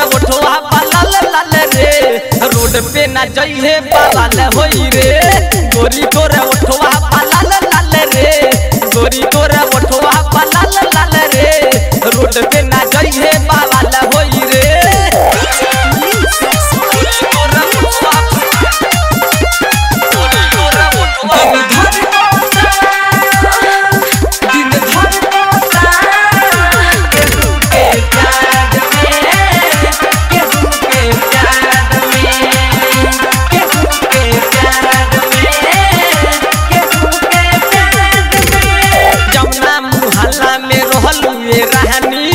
ओठवा लाल लाल रे रोड पे ना जइहे बाबाल होई रे गोरी तोर ओठवा लाल लाल रे गोरी तोर ओठवा लाल लाल रे रोड पे ना जइहे बाबाल होई रे तोर ओठवा गोरी तोर ओठवा जमुना मुहल्ला में रहलू ये रहनी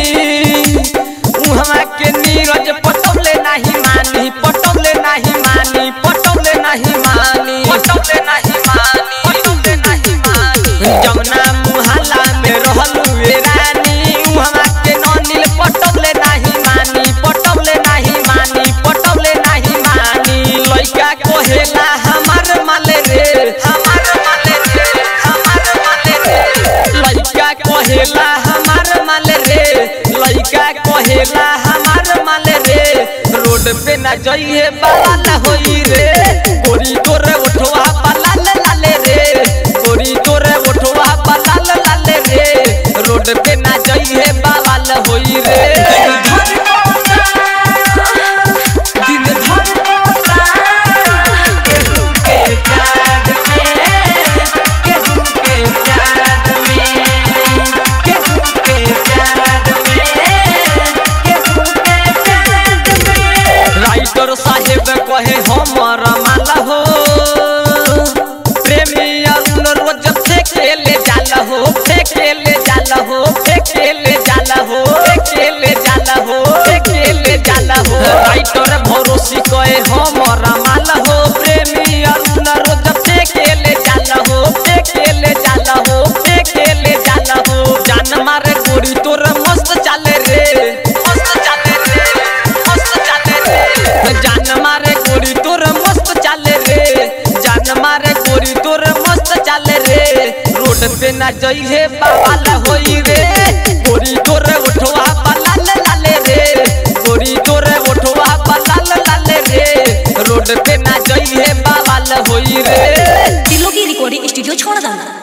उहवा के नीरज पटौले नहीं मानी पटौले नहीं मानी पटौले नहीं मानी पटौले नहीं मानी पटौले नहीं मानी जमुना मुहल्ला में रहलू ये रानी उहवा के ननिल पटौले नहीं मानी पटौले नहीं मानी पटौले नहीं मानी लइका कोहेला हमार माले रे हमार माले रे हमार माले रे लइका कोहेला हमार माले रे लइका कोहेला हमार माले रे रोड पे ना जइहे बालाल होई रे गोरी तोरे उठवा बालाल लाले रे गोरी तोरे उठवा बालाल लाले रे रोड पे ना जइहे बालाल होई रे राइटर साहेब कहे हमर माला हो प्रेमी अरुण रोज फेंकेले जाला हो फेंकेले जाला हो फेंकेले जाला हो फेंकेले जाला हो फेंकेले जाला हो राइटर भरोसी कहे हमर माला हो प्रेमी अरुण रोज फेंकेले जाला हो फेंकेले जाला हो फेंकेले जाला हो जान मारे गोरी तोर मस्त चाले रे मस्त चाले रे मस्त चाले रे जान मारे गोरी तोर मस्त चाले रे जान मारे गोरी तोर मस्त चाले रे रोड पे ना जइहे बाबाल होई रे गोरी तोर उठवा लाल लाले रे गोरी तोर उठवा लाल लाले रे रोड पे ना जइहे बाबाल होई रे दिलों की रिकॉर्डिंग स्टूडियो छोड़ दाना